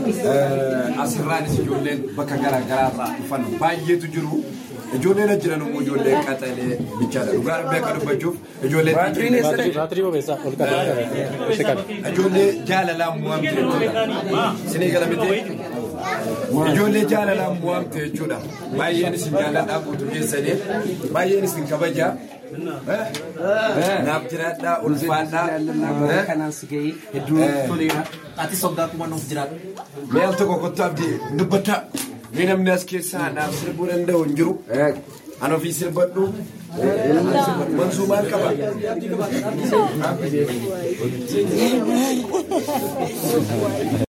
Asirraanis ijoolleen bakka garaa garaarraa dhufan baay'eetu jiru. Ijoolleen as jiran immoo ijoollee qaxalee bichaadha. Dhugaa dubbii akka dubbachuuf ijoollee Baatirii bobeessaa ol qabaa ishee qabe. ijoollee jaalalaan bu'amte jechuudha. Sinii gala miti. Ijoollee jaalalaan bu'amte jechuudha. Baay'een isin jaaladhaa guutuu keessanii baay'een isin kabajaa. Naaf jiraadhaa ulfaadhaa. kanaan si gahee hedduu toleera. Ati soddaa kuma nuuf jiraadha. Mee al tokko kottu abdii dubbataa. Mee namni as keessaa naaf sirbuu danda'u hin jiru. An ofii sirbadhu. Mansuu maal qaba?